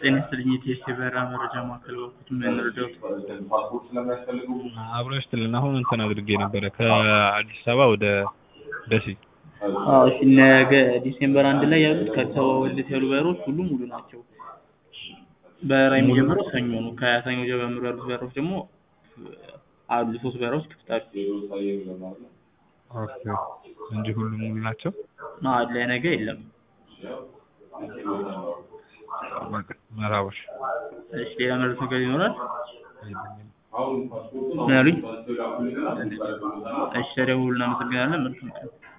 ጤና ይስጥልኝ የቲኤስሲ በረራ መረጃ ማዕከል በኩል ምን ልርዳዎት? አብሮ ይስጥልን። አሁን እንትን አድርጌ ነበረ ከአዲስ አበባ ወደ ደሴ። አዎ እሺ ነገ ዲሴምበር አንድ ላይ ያሉት ከአዲስ አበባ ወደ ደሴ ያሉ በረራዎች ሁሉም ሙሉ ናቸው። በረራ የሚጀምረው ሰኞ ነው። ከሰኞ ጀምሮ ያሉት በረራዎች ደግሞ አሉ ሶስት በረራዎች ክፍት አሉ። ኦኬ እንጂ ሁሉም ሙሉ ናቸው። አዎ ለነገ የለም። በቃ መርሃቦሽ እሺ ሌላ መረጃ ነገር ይኖራል? የለኝም። ምን አሉኝ? እሺ ተደውሉ እናመሰግናለን። መልካም ቀን